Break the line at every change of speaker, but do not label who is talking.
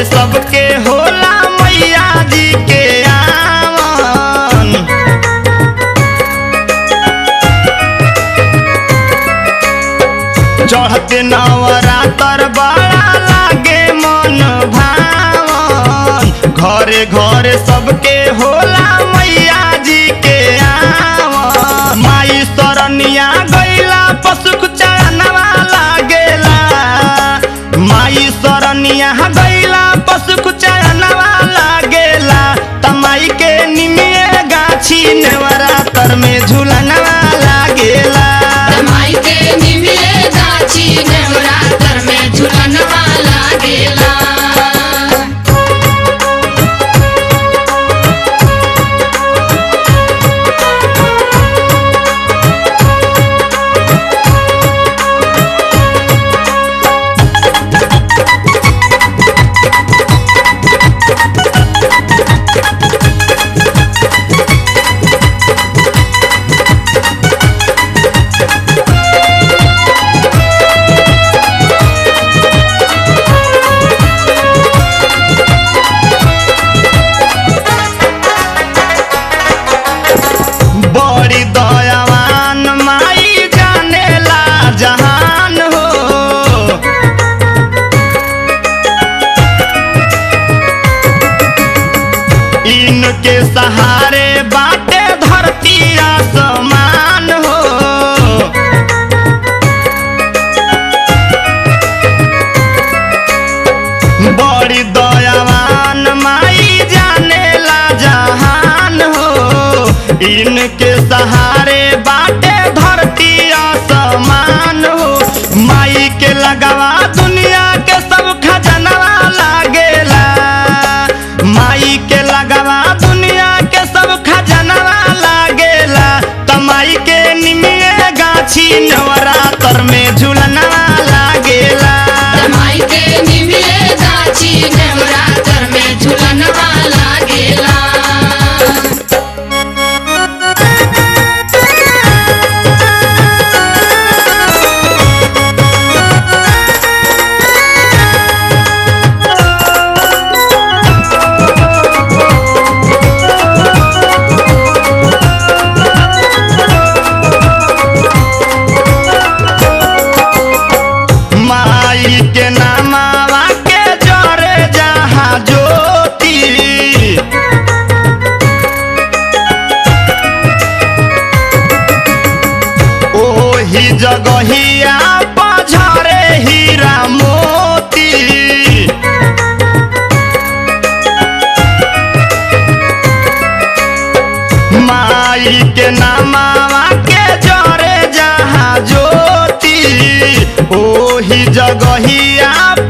सबके होला मैया जी के आवन चढ़ते नवरातर बड़ा लागे मन भावन घरे घरे सबके होला मैया जी के आवन माई सरनिया गैला पशु चरणवा लागेला माई सरनिया गैला पशु चरणवा लागेला तमाई के निमिए गाछी नवरातर में झूलनवा लागेला
माई के निमिले गाछी नवरात्र में झुलनवा लागेला
बड़ी दयावान माई जानेला जहान हो इनके सहारे बाटे धरती आसमान हो बड़ी दयावान माई जानेला जहान हो इनके सहारे बाटे धरती आसमान हो माई के लगवा दुनिया के सब खजनवा लागेला माई के लगवा दुनिया के सब खजनवा लागेला तमाई के निमिए गाछी नवरातर में झूलनवा लागेला
माई के निमिले गाछी नवरात्र में झुलनवा लागेला
माई के नामावा के जरे जहाँ ज्योति ओही जगहिया पझरे हीरा मोती माई के नामावा के जरे जहाँ ज्योति ओही जगहिया